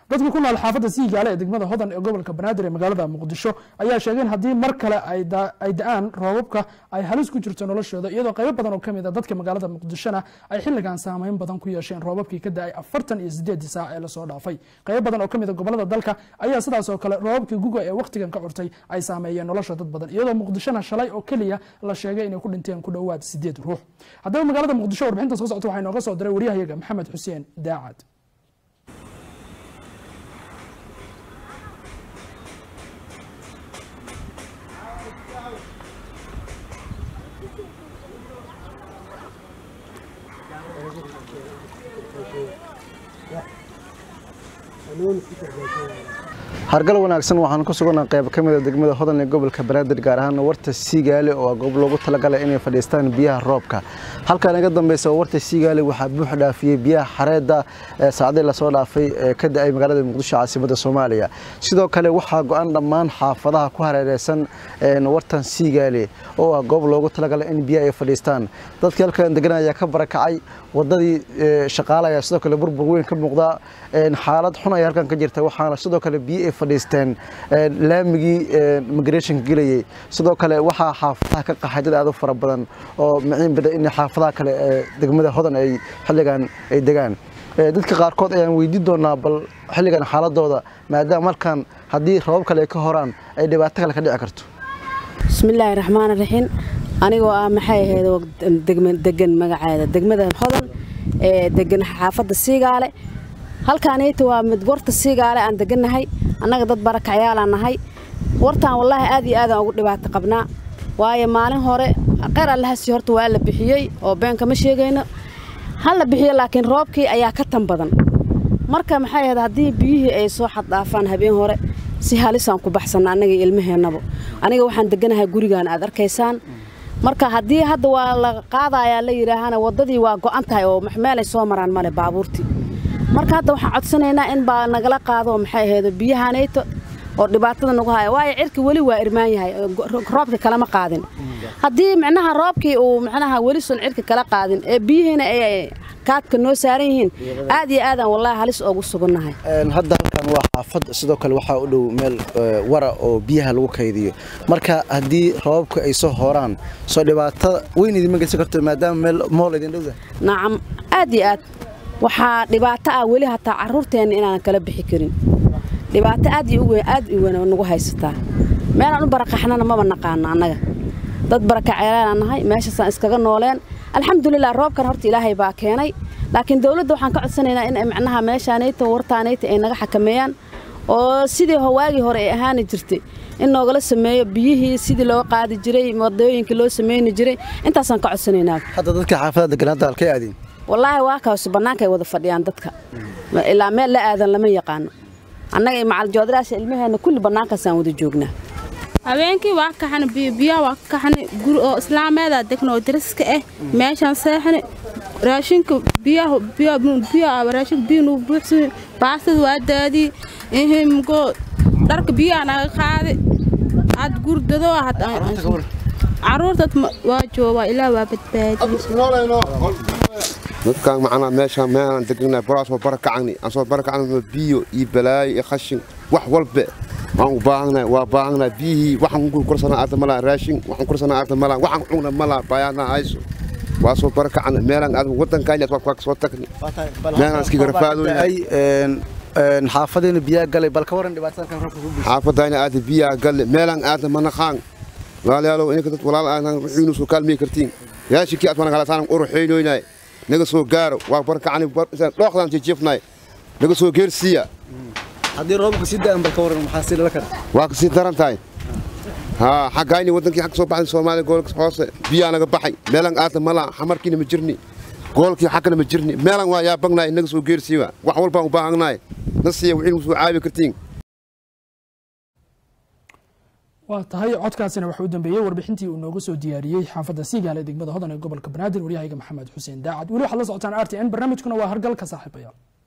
dadka ku nool xaafadda siigaale ee degmada hodan ee gobolka banaadir ee magaalada muqdisho ayaa sheegay in haddii mar kale ay da-aan roobabka ay halis ku jirto noloshooda iyadoo qaybo badan oo kamid a dadka magaalada muqdishona ay xilligan saameyn badan ku yeesheen roobabkii ka da-ay afartan iyo sideedii saac ee lasoo dhaafay qaybo badan oo kamid a gobolada dalka ayaa sidaas oo kale roobabkii guga ee wakhtigan ka curtay ay saameeyeen nolosha dad badan iyadoo muqdishona shalay oo keliya la sheegay inay ku dhinteen ku dhowaad sideed ruux haddaba magaalada muqdisho warbixinta soo socota waxaa inooga soo diray waryahayaga maxamed xuseen daacad hargal wanaagsan waxaan ku suganaa qayb ka mida degmada hodan ee gobolka banaadir gaar ahaan warta siigaale oo goob loogu talagalay inay fadhiistaan biyaha roobka halkan iga dambeysa warta siigaale waxaa buux dhaafiyey biyaha xareedda ee saacdii lasoo dhaafay ee ka da-ay magaalada muqdisho caasimadda soomaaliya sidoo kale waxaa go-an dhammaan xaafadaha ku hareereysan wartan siigaale oo ah goob loogu talagalay in biyaha ay fadhiistaan dadkii halkan degan ayaa ka barakacay wadadii shaqaale ayaa sidoo kale burbur weyn ka muuqda xaalad xun ayaa halkan ka jirta waxaana sidoo kale biyo ay fadhiisteen laamigii migrationka gelayay sidoo kale waxaa xaafadaha ka qaxay dad aad u fara badan oo maciin bida in xaafadaha kale ee degmada hodan ay xilligan ay degaan dadka qaarkood ayaan weydiin doonaa bal xilligan xaaladooda maadaama halkan haddii rabab kale ay ka horaan ay dhibaato kale ka dhici karto bismillaahi raxmaan raxiim anigoo ah maxay ahayd degan magaceeda degmada hodan ee degan xaafadda siigaale halkaaniyta waa mid warta siigaale aan degannahay annaga dad barakacayaalaan nahay wartaan wallaahi aad iyo aadaan ugu dhibaato qabnaa waayo maalin hore qeyr allahasi horta waa la bixiyey oo beenka ma sheegayno ha la bixiyo laakiin roobkii ayaa ka tan badan marka maxay ahayd haddii biyihii ay soo xaddhaafaan habeen hore si halisaan ku baxsanna annaga ilmaheennaba aniga waxaan deganahay gurigaan aad arkaysaan marka haddii hadda waa la qaadayaa la yidhaahana waddadii waa go'an tahay oo meelay soo maraan male baabuurtii marka hadda waxaan codsanaynaa in baa nagala qaado maxay ahayd biyahanayto oo dhibaatada nagu haya waayo cirki weli waa irmaan yahay roobka kalama qaadin haddii micnaha roobkii uu micnaha weli sun cirka kala qaadin ee biyihiina ay kaadka noo saaran yihiin aad iyo aadaan wallaahi halis oogu sugannahay hadda halkan waa xaafad sidoo kale waxaa u dhow meel wara oo biyaha lagu kaydiyo marka haddii roobabka ay soo horaan soo dhibaatada weyn idinma geysan karto maadaama meel mool idin dhowda nacam aad iyo aad waxaa dhibaato ah weli hataa carruurteenna inaanan kala bixi karin dhibaato aad iyo aad u weyn nagu haysataa meelaan u barakaxnana maba naqaano annaga dad barakaceelaan nahay meeshaasaan iskaga nooleen alxamdulilah roobkan horta ilaahay baa keenay laakiin dowladda waxaan ka codsanaynaa in macnaha meeshaanayta wartaanayta ay naga xakameeyaan oo sidii waagii hore ay ahaani jirtay in noogala sameeyo biyihii sidii loo qaadi jiray wadooyinkii loo sameyni jiray intaasaan ka codsanaynaa hadda dadka xaafadaha degan hadda halkay aadeen wallaahi waa kaas bannaanka ay wada fadhiyaan dadka ilaa meel la aadan lama yaqaano annaga iyo macaljoodaraasha ilmaheenna kulli bannaankaasaan wada joognaa habeenkii waa kaxana biyobiyaa waa ka kaxana guri oo islaameeda degna oo dariska ah meeshaan seexana raashinka biyaha biyaha raashinka biyo nuu buuxsan baastada waa daadii ihimgo dharka biyaha naga qaadi had gurdado had caruurtad waa joogaa ilaa waa badbaadiyey dadkaan macnaa meeshaan meelaan degnaa baraasoo barakacani aan soo barakacna biyo iyo balaayo iyo khashin wax walbe waan u baahannahay waa baahannahay biyihii waxaan ku korsanaa aarta malaa raashin waxaan korsanaa aarta malaa waxaan cuna malaa bayaana hayso waa soo barakacana meelaan aad waddankaani aad waa soo tagni meelaan iskiga rafaadoynay xaafadiina biyaa galay bal ka waran dhibaatadan roobka ku xaafadayna aada biyaa galle meelaan aada manaqaan walaalayaalow inka dad walaal aadan wixiinu soo kaalmay kartiin yaashikii aad manaqalasaan uruxaynoynay naga soo gaaro waa barakacani dhooqdaan jijifnay naga soo geersiiya haddii roobka si da'an bal ka waran maxaa si lala kara waa ka sii daran tahay haa xaggayni waddankii xag soo baxday soomaaliya gobolka hoose biyaa naga baxay meelan aadna malaa xamarkiina ma jirni gobolkii xaggana ma jirni meelan waa yaabagnaay naga soo geersiiya wax walbaan u baahannahay na siiya wixii nagu soo caabi kartiin waa tahay codkaasina waxaa u dambeeyey warbixintii uu nooga soo diyaariyey xaafadda siigaale degmada hodan ee gobolka banaadir waryahayga maxamed xuseen daacad weli waxaad la socotaan r t n barnaamijkuna waa hargalka saaxiibayaal